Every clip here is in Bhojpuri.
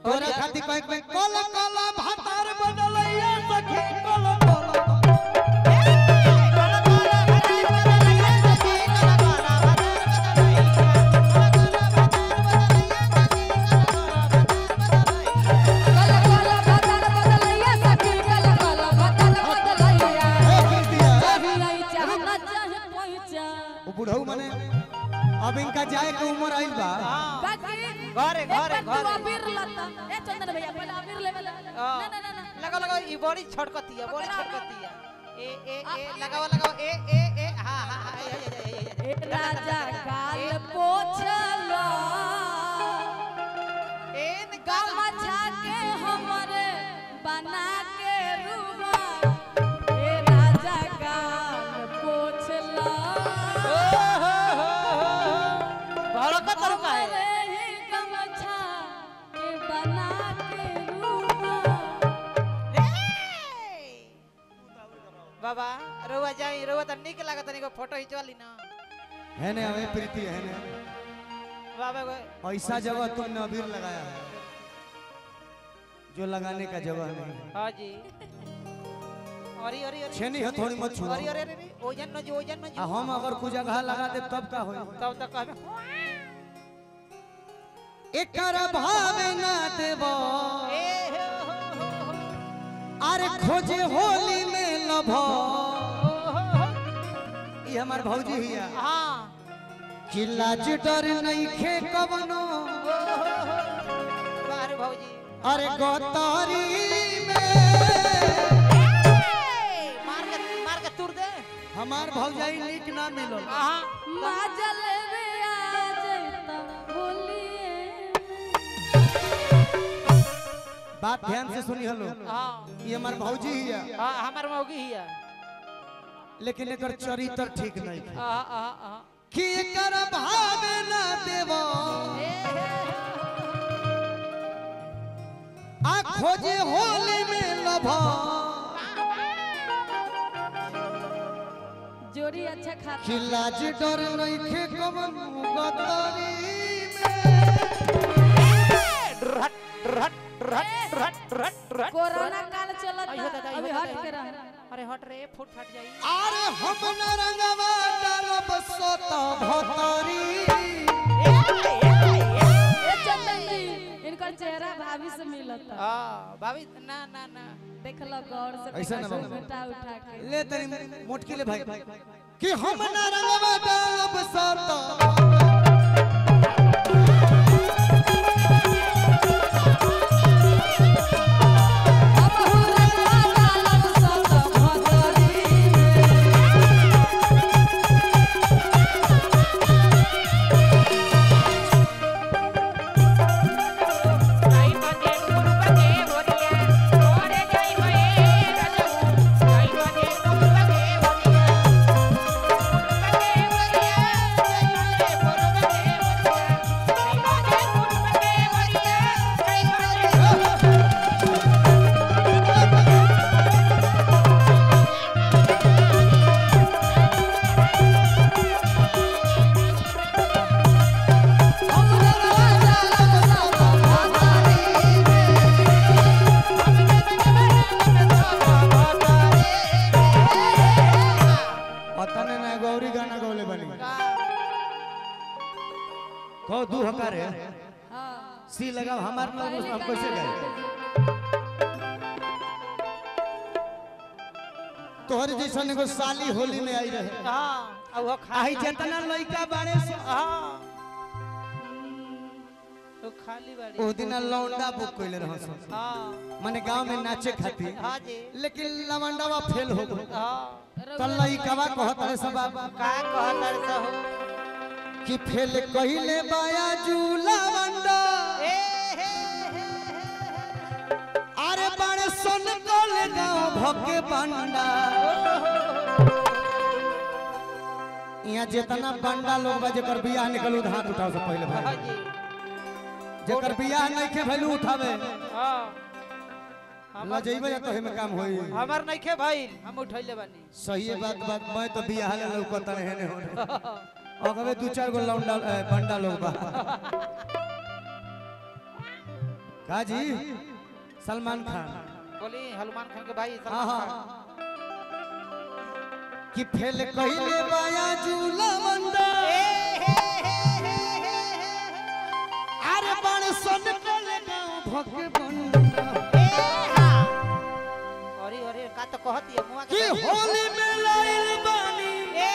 तोरा खातिर कहे कहे कल कल भातार बनलैया सखी कल कल कल कल बदल बदलैया सखी कल कल बदल बदलैया ए कीर्तिया चाही नहीं चाहना चाहे पहुंचा वो बुढ़ऊ माने अब इनका जाए के उम्र आइल बा बाकी घरे, घरे, एक बार तू घरे। अबीर लता ए चंदन भैया पहले अबीर लेवे ना हाँ। ना ना ना लगा लगा ई बड़ी छटकती है बड़ी पकड़ा, छटकती है ए ए ए लगाओ लगाओ ए ए ए हां हां हां ए, ए, ए, ए, ए, ए राजा काल पोछला ए न गामा छाके हमरे बना के रूबा ए राजा काल पोछला ओ हो हो हो भड़का तरु का है हमरे ही गमछा के बना के रूबा बाबा रोवा जाई रोवा त निक लागत तनिको फोटो खिंचवा ली ना है ने हमें प्रीति है ने बाबा को ऐसा जगह तुमने अबीर लगाया है जो लगाने का जगह नहीं है हां जी अरे अरे अरे छेनी है थोड़ी मत छुओ अरे अरे अरे ओजन न जो ओजन न आ जो हम अगर कुछ जगह लगा दे तब का होई तब तक कहबे एकर भावे ना देबो ए हो हो हो हो अरे खोजे होली में लभो ओ हो हो ये हमार भौजी हिया हां कि लाज डर नहीं खे कवनो बाहर भौजी अरे गोतारी में मार के मार के तुर दे हमार भौजाई नीक ना मिलल हां माजल वे आ जैता बोलिए बात ध्यान से सुनी हलो हां ये हमार भौजी हिया हां हमर मौगी हिया लेकिन एकर चरित्र ठीक नहीं है आ आ आ कि एकर भावे ना देबो आ खोजे होली में लभो जोड़ी अच्छा खाता कि लाज डर नहीं खे कवनो गोतारी में रट रट रट रट रट रट कोरोना काल चलता अयो दादा, अयो अभी दादा, हट के अयो। रह अरे हट रे फुट फट जाई अरे हम न रंगवा डालब सोत भोतरी ए चंदन जी इनकर चेहरा भाभी से मिलता हां भाभी ना ना ना देख लो गौर से ऐसा ना देखो, बाबू। बेटा उठा के ले तनी मोटकी ले भाई कि हम न रंगवा डालब सोत अब हुरला डालब सत भदरी में आई बजे गुरु बजे बोरिया ओरे जाई मए रजू आई बजे गुरु बजे बोरिया बजे बोरिया आई बजे गुरु बजे बोरिया आई बजे गुरु बजे बोरिया आई बजे अतने ना गौरी गाना गौले बनी कहो दू हकार है हां सी लगा हमार नाम हम कैसे गाए तोहरे जैसन एगो साली होली में आई रहे हां अब वो खा आई जितना लइका बाड़े से हां तो खाली बाड़ी ओ दिन लौंडा बुक कइले रह हां माने गांव में नाचे खातिर हां जी लेकिन लवंडवा फेल हो गए हां तो लइकवा कहत रहे सब का कहतर सहो कि फेल कइले बाया जूला वंडा ए हे हे अरे बड़े सन कल गांव भके बंडा यहाँ जितना बंडा लोग बा जेकर बियाह निकलू हाथ उठाओ से पहले हां भाई जी जेकर बियाह नहीं के भैलू उठावे हां लजैबे या तो हेमे काम होई हमर नइखे भइल हम उठैले बानी सही बात बात मैं तो बियाह ले लौकत रहे ने होने अगवे दू चार गो लौंडा ए, बंडा लोग बा का जी सलमान खान बोली हनुमान खान के भाई हाँ सलमान हाँ खान कि फेल कहिले बाया झूला मंदा अरे बण सन टले गाँव भक बंदा अरे अरे का तो कहती है मुआ कि के होली में लाइल बानी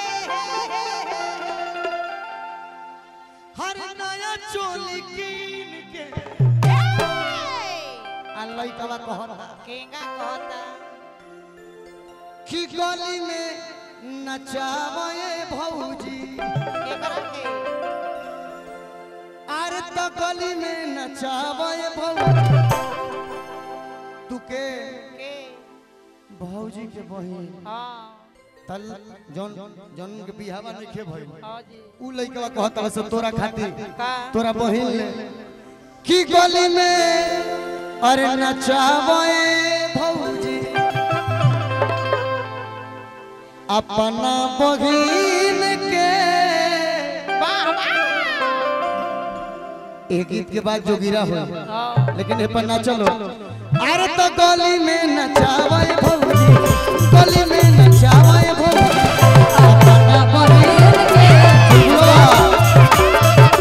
हर नया चोली कीन के आ लइकवा कहता केंगा कहता कि गली में नचावे भौजी के करा के अरे तो गली में नचावे भौजी तू के के भौजी के बहिन हां तल जौन जौन के बिहावा नइखे भइल हां जी उ लइकवा कहता से तोरा खातिर का तोरा बहिन ले की गली में अरे नचावे भौजी अपना बहिन के वाह वाह एक गीत के बाद जो गिरा हो हां लेकिन ए पर ना चलो अरे तो गली में नचावे भौजी गली में नचावे भौजी अपना बहिन के वाह!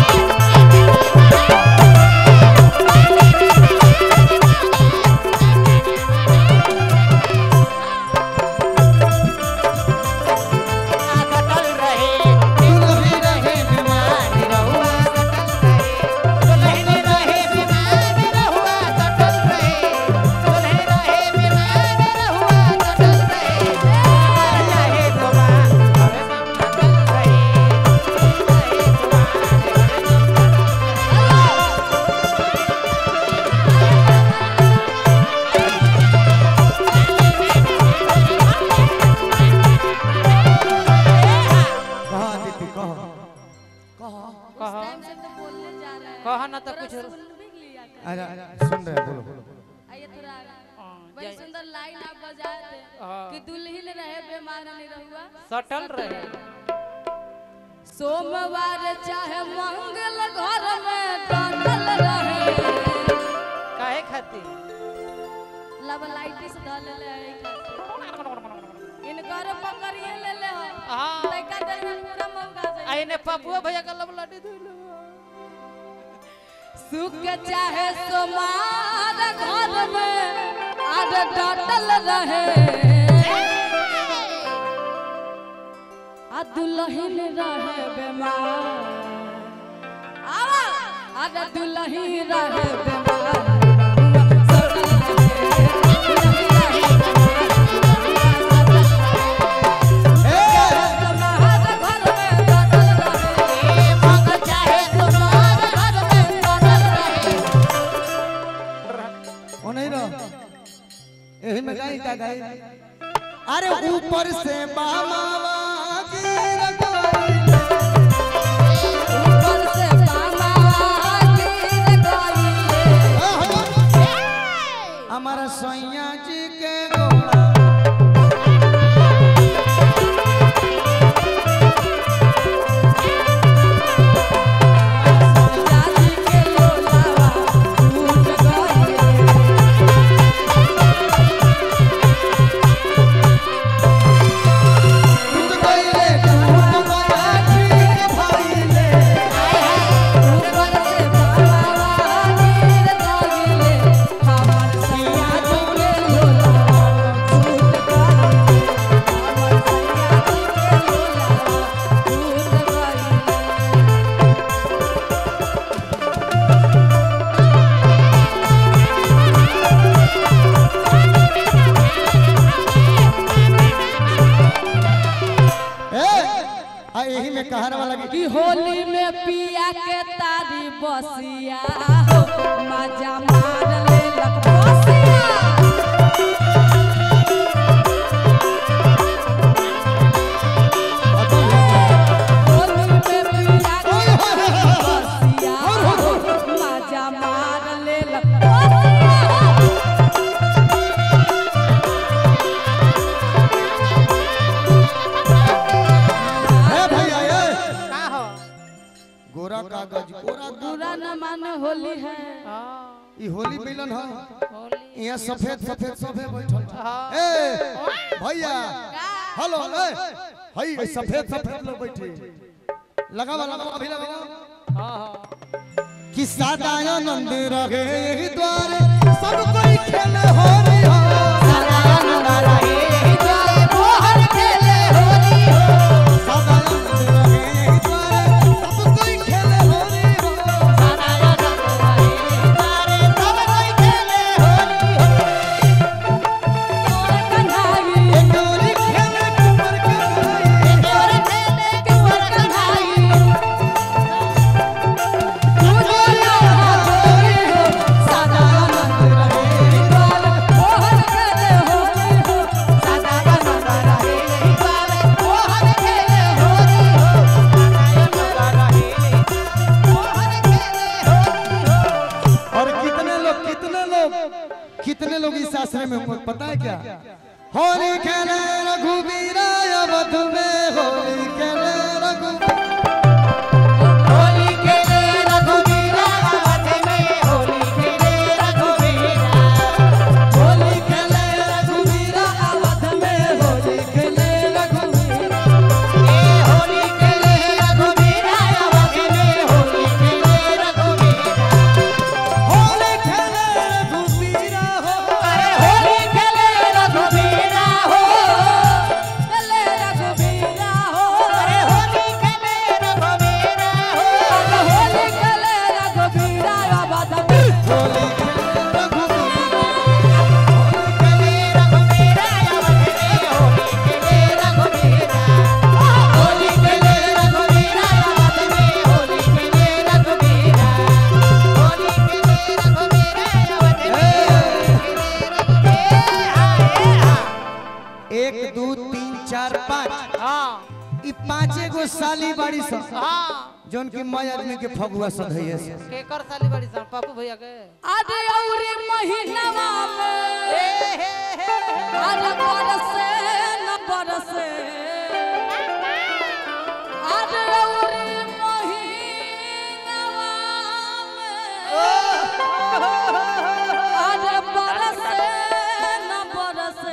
कटल रहे दुल्ही रहे बीमारी रहुआ कटल रहे दुल्हन रहे बीमार रहुआ कटल रहे दुल्हन रहे बीमार रहुआ कटल रहे रहे गोबा हरे नाम कटल रहे रहे गोबा हरे नाम कटल रहे कहा दीदी कहा कहा कहा टाइम से तो बोलने जा रहा है कहा ना तो थोड़ा कुछ सुन भी लिया कर अरे सुन रहे हैं, बोलो आइए थोड़ा आगे। हाँ, बड़ी जय- सुंदर लाइन आप बजाए थे हाँ। कि दुल्हिन रहे बेमार नहीं रहुआ सटल रहे सोमवार चाहे मंगल घर में डटल रहे काहे खातिर लब लाइटिस धल ले है खातिर इनकर पकड़िए ले ले हो हाँ। लड़का देर में पूरा मौका जाए आइने पपुआ भैया का लब लड्डू धुलो सुख चाहे सोमार घर में आर डटल रहे आ दुल्हन रहे बेमार आवा आर दुल्हन रहे बेमार सोमार घर में डटल रहे मंग चाहे सोमार घर में डटल रहे ओ नहीं रहो यही में गाई का गाई अरे ऊपर से बामावा गिर गई ऊपर से बाबा गिर गई हमारा सैया जी के घोड़ा जाति के लोलावा टूट गई टूट गई रे टूट गया ठीक भाई ले ऊपर से बाबा गिर गई हमर सैया जी के लोलावा टूट गई हमर सैया जी के लोलावा टूट गई ए आ यही में कहर वाला की कि होली में पिया के तारी बसिया हो मजा मार ले लक बसिया होली में पिया के तारी बसिया हो मजा मार ले लक बसिया ए भैया ए का हो गोरा कागज गोरा बुरा न मान होली है हाँ ई होली मिलन ह होली यहाँ सफेद सफेद सफेद बैठल हाँ। ए भैया हेलो ए हई ए, सफेद सफेद लोग बैठे लगावा लगावा अभी लगावा हाँ हाँ कि सदा आनंद रहे यही द्वारे सब कोई खेले हो रही हो सदा आनंद रहे यही द्वारे सब कोई खेले हो रही हो कन्हाई डोरी खेले कुंवर के भाई और कितने लोग कितने लोग कितने लोग इस आश्रय में होंगे पता है क्या होली खेले रघुवीरा अवध में होली खेले रघुवीरा होली खेले रघुवीरा अवध में होली खेले रघुवीरा होली खेले रघुवीरा हो होली खेले रघुवीरा होली खेले एक दो तीन चार पाँच हाँ ई पांचे गो साली बाड़ी सन हाँ जौन की मय आदमी के फगुआ सधैये से केकर साली बड़ी सन पापू भैया के अरे औरे महीनवा में ए हे हे अरे बरसे न बरसे अरे औरे महीनवा में अरे बरसे न बरसे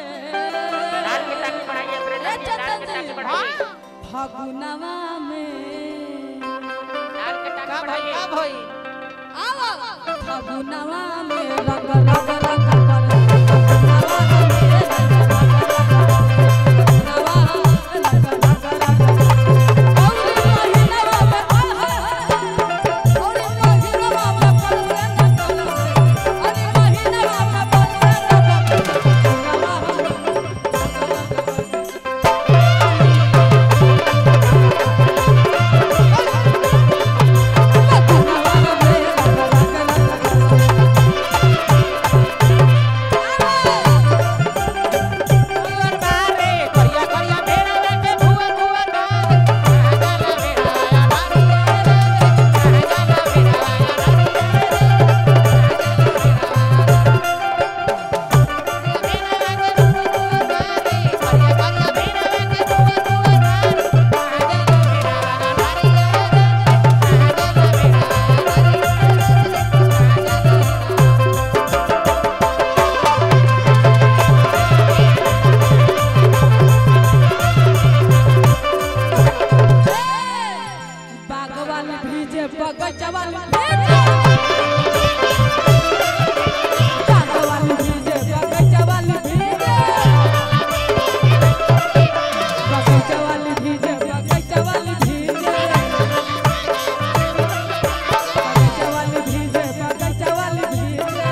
ए चतन जी फागुनवा में का भाई का भाई आवा फागुनवा में रंग रंग रंग कर करिया करिया भेड़ा लेके भुआ भुआ कर बागवान भीजे बगचवान भीजे बागवान भीजे बगचवान भीजे बगचवान भीजे बगचवान भीजे बगचवान भीजे बगचवान भीजे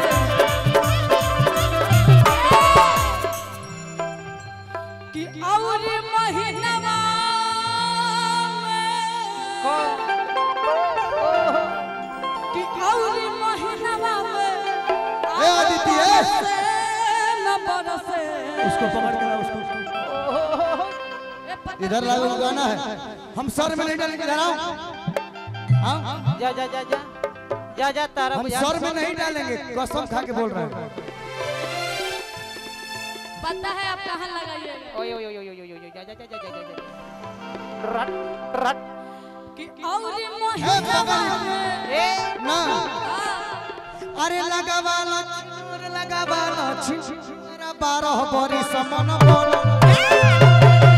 कि और महीनवा में कि और महीनवा में ए आदित्य, ए! बरसे न बरसे उसको पकड़ के लाओ उसको ए, पता इधर लाओ वो गाना है हम सर में नहीं डालेंगे इधर आओ हाँ जा जा जा जा जा जा तारा हम बुझा सर में नहीं डालेंगे कसम खा के बोल रहे हैं पता है आप कहाँ लगाइएगा ओए ओए ओए ओए ओए ओए जा जा जा जा जा जा जा रट रट कि और ए महीनवा बगल में ए ना अरे लगावाला छोर लगावाला छिरा बारह बरी समन बोल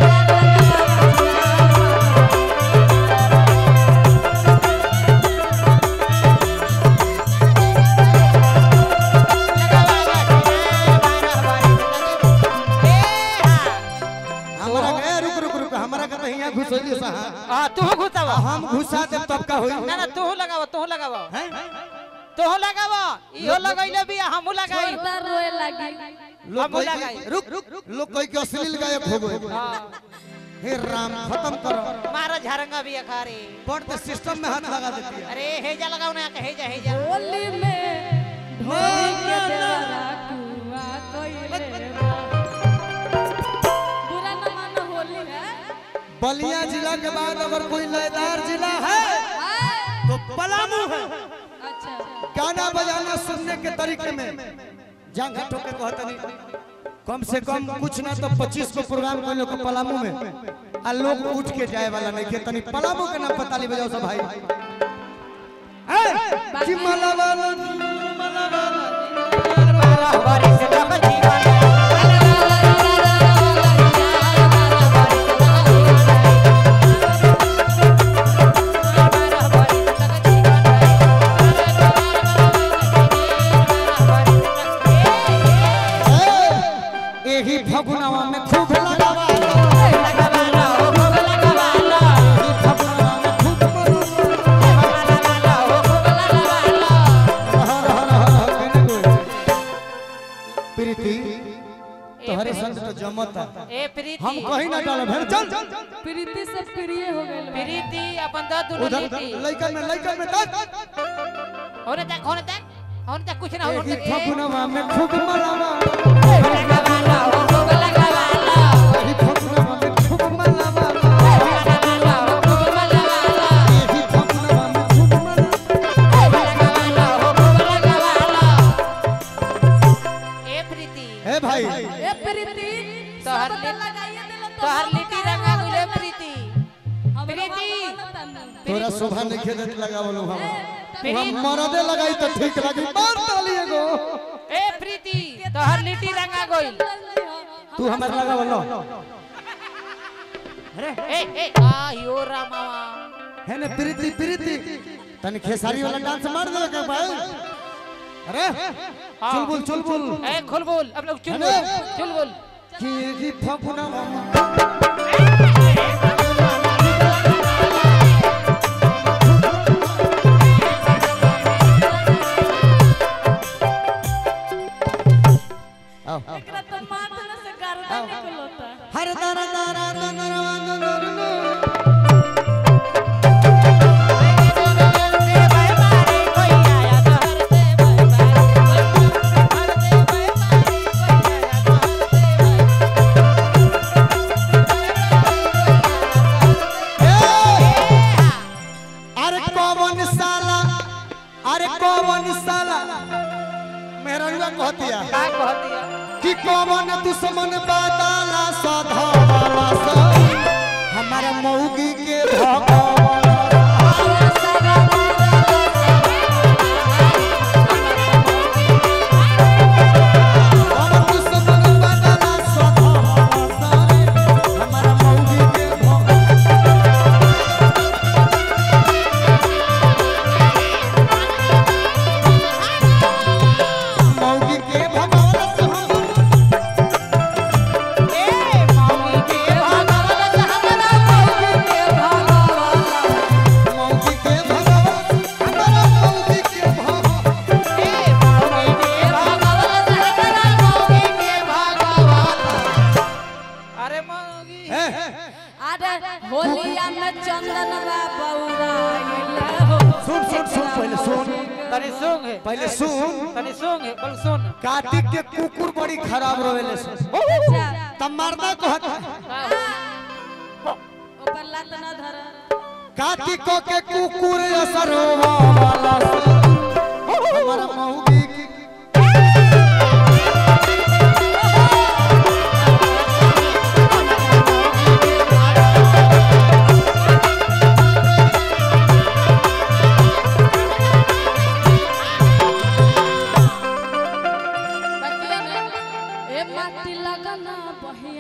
हमरा के रुक रुक रुक हमरा के तो हियां घुसैली सा हाँ तू घुसावा हम घुसा देब तब का होई ना ना तू लगावा तू लगावा हैं? तू लगावा इहो लगैले भी हमहू लगाई छोड़ता रोए लगी लोग हम कोई लगाई। रुक रुक लोग कोई के अश्लील गायक हो गए हाँ हे राम खत्म करो मारा झारंगा भी अखारे पढ़ते सिस्टम में हाथ लगा देती है अरे हेजा लगाओ ना हेजा हेजा होली में ढोली के देवरा कुआ कइले बा। बुरा न मानो होली है बलिया जिला के बाद अगर कोई लयदार जिला है आए, तो पलामू है अच्छा गाना बजाना सुनने के तरीके में जंग ठोके कहतनी कम से कम कुछ ना तो 25 को प्रोग्राम कर लोग पलामू में आ लोग उठ के जाए वाला नहीं के तनी पलामू के नाम पता ली बजाओ सब भाई ए कि मलावाला एही फगुनवा में खूब लगावा एही फगुनवा में खूब प्रीति तोहरे संग तो जमता ए प्रीति हम कहीं ना डालो भेड़ चल प्रीति से प्रिय हो गइल बा। प्रीति अपन द दुनो उधर लीटी लइकन में लइकन में तक होने तक होने तक होने तक कुछ ना हो एही फगुनवा में खूब मलावा लगावाला हो खूब लगावाला एही फगुनवा में खूब मलावा लगावाला हो खूब लगावाला एही फगुनवा में खूब मलावा लगावाला हो खूब लगावाला ए प्रीति ए भाई ए प्रीति तोहर सब तो लिट- लगाइए देला तो तोहर हम लिट्टी काहे रंगा बोलत गुले बानी? प्रीति हम प्रीति। लोग तनु। तोरा शोभा नहीं खेदत लगावलो हम प्रीति हम मरदे लगाई तो ठीक लगी मार डाली एगो ए प्रीति तोहर लिट्टी रंगा गइल तू हमर लगावलो ए ए आ यो रामावा है ने प्रीति प्रीति तनी खेसारी वाला डांस मार दे के भाई अरे चुलबुल चुलबुल ए खुलबुल अब लोग चुलबुल अरे। चुलबुल कि की फगुनवा आओ एकरा तो माथ में से गर्दन निकलता हर दर दर दर दर अरे कौन साला अरे कौन साला मेरा रुआ कहतिया कि कौन दुश्मन बादाला सधा वाला सा हमारा मौगी के भगवान कौन दुश्मन बादाला सधा वाला सा हमारा मौगी के भगवान मौगी के भगवान से हम मौगी के भगवान हमारा मौगी के भगवान अरे मौगी ए, अरे होलिया में चंदन बाबा उड़ाइले हो सुन सुन सुन पहले सुन तनी सुन है पहले सुन तनी सुन है बोल सुन कार्तिक के कुकुर बड़ी खराब रोवेले सुन अच्छा तब मर्दा कहत ऊपर लात ना धर कार्तिक के कुकुर असर वाला से हमारा मौगी की ए माटी लगना बहिया